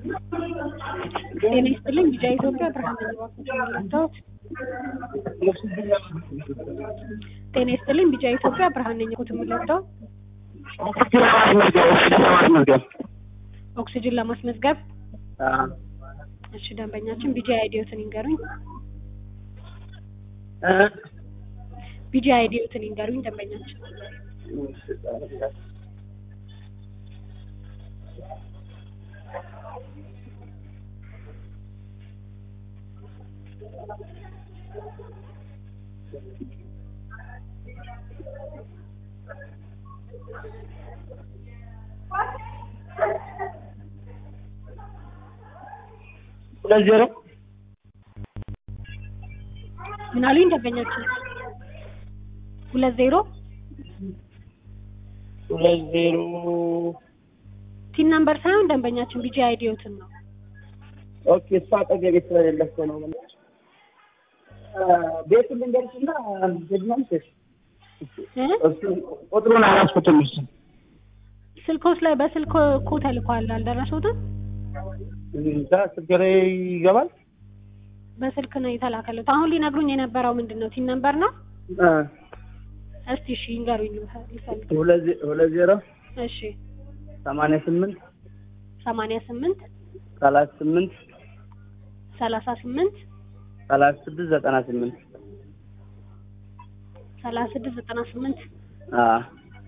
ጤና ይስጥልኝ ቢጫ ኢትዮጵያ ብርሃን ነኝ እባክዎት የምረዳዎት? ጤና ይስጥልኝ ቢጫ ኢትዮጵያ ብርሃን ነኝ እባክዎት የምረዳዎት? ኦክሲጅን ለማስመዝገብ እሺ ደንበኛችን ቢጂ አይዲዮትን ይንገሩኝ። ቢጂ አይዲዮትን ይንገሩኝ ደንበኛችን። ሁለት ዜሮ ምን አሉኝ ደንበኛችን? ሁለት ዜሮ ሁለት ዜሮ ቲን ነምበር ሳይሆን ደንበኛችን ቢጂ አይዲዮትን ነው። ኦኬ እሷ አጠገቤ ስለሌለ እኮ ነው። ቤቱን ልንገርሽና ሄድናልሽ እ? ቁጥሩን አላስኩትም። እሱ ስልኮስ ላይ በስልክ እኮ ተልኳል አልደረሱትም? እዛ ስልክ ላይ ይገባል። በስልክ ነው የተላከሉት። አሁን ሊነግሩኝ የነበረው ምንድን ነው? ቲን ነምበር ነው? እ እስቲ እሺ ይንገሩኝ ልፈልግ። ሁለት ዜ- ሁለት ዜሮ እሺ ሰማንያ ስምንት ሰማንያ ስምንት ሰላሳ ስምንት ሰላሳ ስምንት ሰላሳ ስድስት ዘጠና ስምንት ሰላሳ ስድስት ዘጠና ስምንት አዎ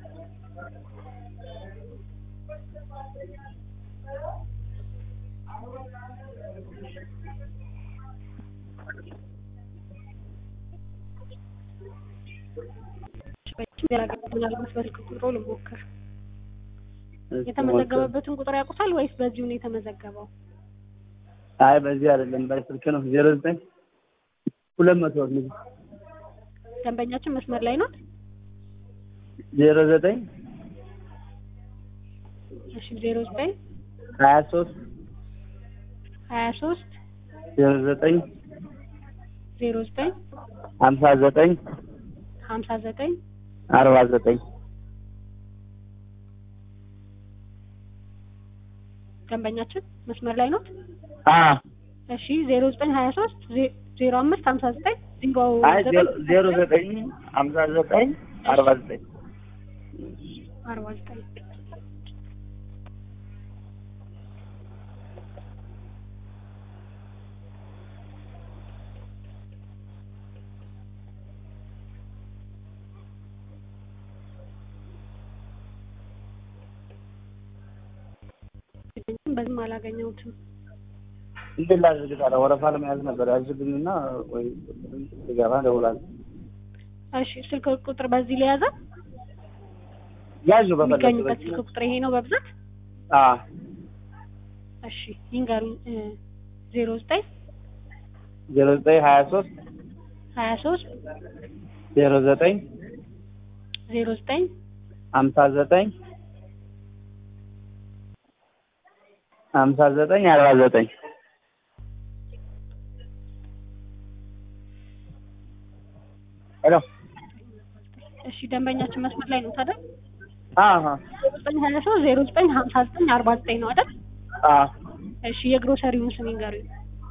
ምናልባት በስልክ ቁጥሮ ልሞክር። የተመዘገበበትን ቁጥር ያውቁታል ወይስ በዚሁ ነው የተመዘገበው? አይ በዚህ አይደለም በስልክ ነው። ዜሮ ዘጠኝ ሁለት መቶ ነው። ደንበኛችን መስመር ላይ ነው። ዜሮ ዘጠኝ እሺ ዜሮ ዘጠኝ ሀያ ሶስት ሀያ ሶስት ዜሮ ዘጠኝ ዜሮ ዘጠኝ ሀምሳ ዘጠኝ ሀምሳ ዘጠኝ አርባ ዘጠኝ ደንበኛችን መስመር ላይ ነው። አዎ እሺ ዜሮ ዘጠኝ ሀያ ሶስት ዜሮ አምስት ሀምሳ ዘጠኝ ዜሮ አይ ዜሮ- ዜሮ ዘጠኝ ሀምሳ ዘጠኝ አርባ ዘጠኝ አርባ ዘጠኝ በዚህም አላገኘሁትም። እንዴት ላድርግ ታዲያ? ወረፋ ለመያዝ ነበር ያዝልኝና ወይ ስገባ እደውላለሁ። እሺ ስልክ ቁጥር በዚህ ሊያዘ ያዙ የሚገኙበት በፈለግበት ስልክ ቁጥር ይሄ ነው በብዛት። አዎ እሺ ይንገሩኝ። ዜሮ ዘጠኝ ዜሮ ዘጠኝ ሀያ ሶስት ሀያ ሶስት ዜሮ ዘጠኝ ዜሮ ዘጠኝ ሀምሳ ዘጠኝ ሀምሳ ዘጠኝ አርባ ዘጠኝ ሄሎ እሺ ደንበኛችን መስመር ላይ ነው ታዲያ? አዎ ዜሮ ዘጠኝ ሀያ ሶስት ዜሮ ዘጠኝ ሀምሳ ዘጠኝ አርባ ዘጠኝ ነው አይደል? አዎ እሺ የግሮሰሪውን ስም ይንገሩኝ።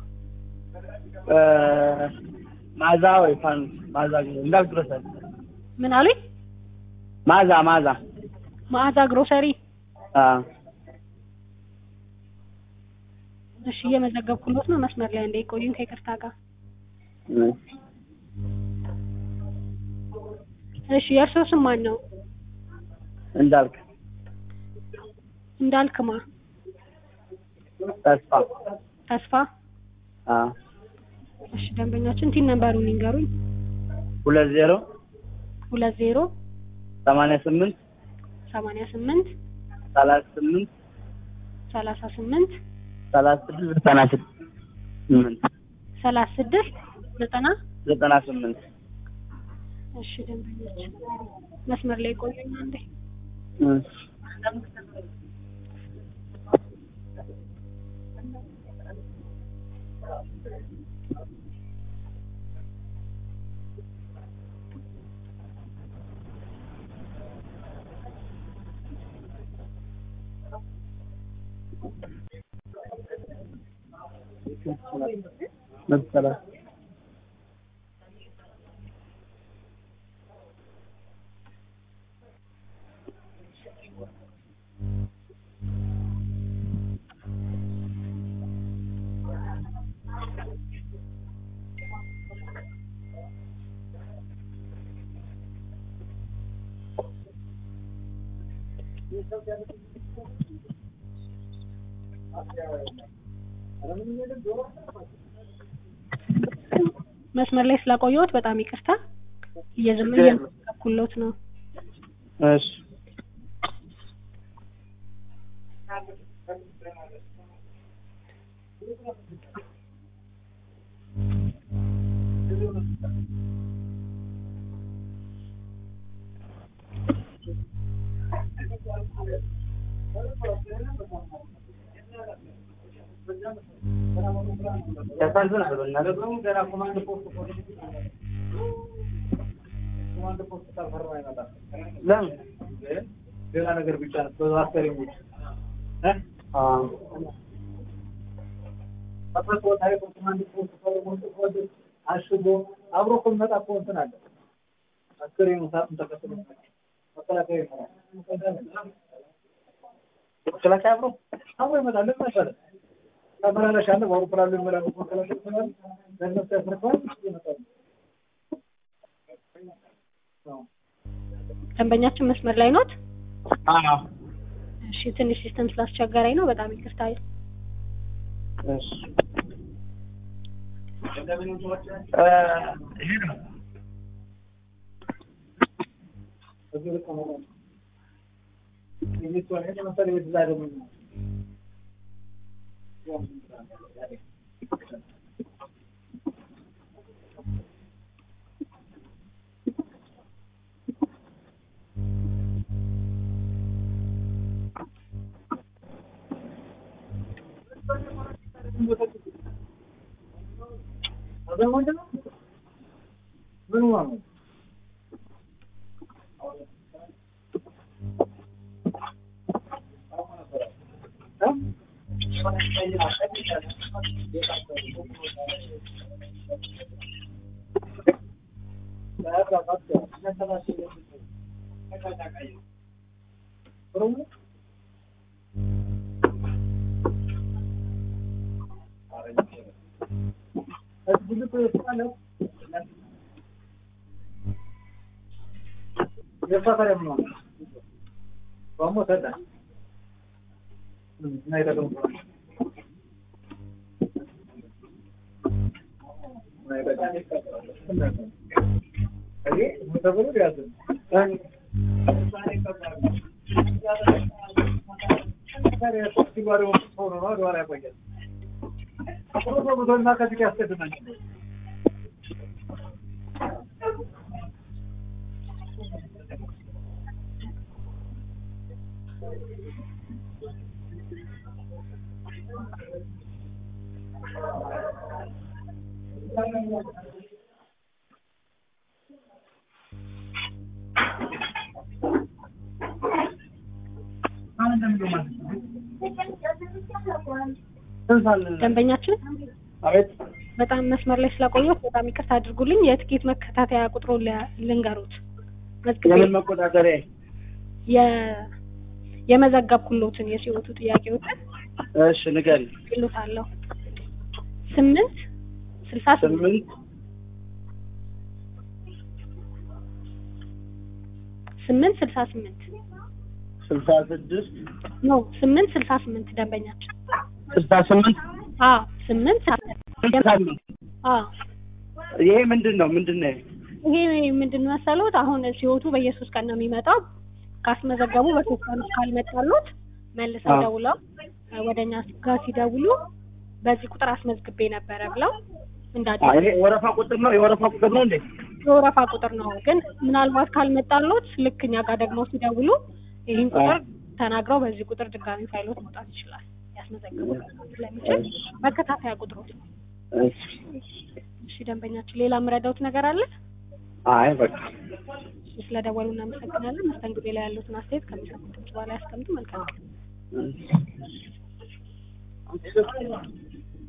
እ ማዛ ወይ ፋን ማዛ እንዳልክ ድረሳል ምን አሉኝ? ማዛ ማዛ መዓዛ ግሮሰሪ። አዎ እሺ እየመዘገብኩሎት ነው። መስመር ላይ እንዳይቆዩኝ ከይቅርታ ጋር። እሺ የእርስዎ ስም ማን ነው? እንዳልክ እንዳልክማ ተስፋ ተስፋ። አዎ እሺ ደንበኛችን ቲን ነምበሩን ይንገሩኝ። ሁለት ዜሮ ሁለት ዜሮ ሰማንያ ስምንት ሰማንያ ስምንት ሰላሳ ስምንት ሰላሳ ስምንት ሰላሳ ስድስት ዘጠና ስምንት ሰላሳ ስድስት ዘጠና ዘጠና ስምንት እሺ ደንበኛችን መስመር ላይ ቆዩኝ አንዴ። መቶ ሰላሳ መስመር ላይ ስላቆየሁት በጣም ይቅርታ። እየዘመ ችግር የለም። እየመሰከኩሎት ነው። እሺ ያሳዝናል። በእናትህ ገና ኮማንድ ፖስት ኮማንድ ፖስት ካልፈረመ አይመጣም። ለምን ሌላ ነገር ብቻ ነው። በዛ አስከሬኖች እ አዎ አጥቶ ታሪክ ኮማንድ ፖስት ፈርሞ ጽፎት አሽጎ አብሮ እኮ የሚመጣ እኮ እንትን አለ። አስከሬኑ ሳጥን ተከትሎ መከላከያ ይመጣል። መከላከያ አብሮ አብሮ ይመጣል። ለምን መሰለህ ተመላላሽ አለ። በአውሮፕላን ላይ የሚመላለሱ መከላከያ ይመጣሉ። ለእነሱ ያስረክባል ይመጣሉ። ደንበኛችን መስመር ላይ ኖት? አዎ እሺ ትንሽ ሲስተም ስላስቸገረኝ ነው። በጣም ይቅርታ። እሺ እ ይሄ ነው እዚህ ልክ ነው። የሚስቱ አይነት መሰለኝ የት ላይ ደግሞ ምን ሆነ? ከዚህ ያስቀድማል ደንበኛችን አቤት በጣም መስመር ላይ ስላቆየሁት በጣም ይቅርታ አድርጉልኝ። የትኬት መከታተያ ቁጥሩን ለ- ልንገሩት። መዝግቤ የምን መቆጣጠሪያ የ የመዘገብኩሎትን የሲወቱ ጥያቄዎችን እሺ ንገሪ ይሉታለሁ። ስምንት ስልሳ ስምንት ስምንት ስምንት ስልሳ ስምንት ስልሳ ስድስት ኖ ስምንት ስልሳ ስምንት ደንበኛችን ስልሳ ስምንት አ ስምንት ስልሳ ስምንት አ ይሄ ምንድን ነው ምንድን ነው ይሄ ምንድን ነው መሰሎት? አሁን ሲወቱ በየሶስት ቀን ነው የሚመጣው። ካስመዘገቡ በሶስት ቀን ውስጥ ካልመጣሉት መልሰው አዎ። ደውለው እ ወደኛ ጋር ሲደውሉ በዚህ ቁጥር አስመዝግቤ ነበረ ብለው እንዳደ አ፣ ይሄ ወረፋ ቁጥር ነው የወረፋ ቁጥር ነው እንዴ የወረፋ ቁጥር ነው። ግን ምናልባት ካልመጣሉት ልክ እኛ ጋር ደግሞ ሲደውሉ ይህን ቁጥር ተናግረው በዚህ ቁጥር ድጋሚ ፋይሎት መውጣት ይችላል። ያስመዘግቡት ስለሚችል መከታተያ ቁጥሮት ነው። እሺ እሺ ደንበኛችን፣ ሌላ የምረዳውት ነገር አለ? አይ በቃ ስለደወሉ እናመሰግናለን። መስተንግዶ ላይ ያሉትን አስተያየት ከሚሰጡት በኋላ ያስቀምጡ። መልካም ቀን። እሺ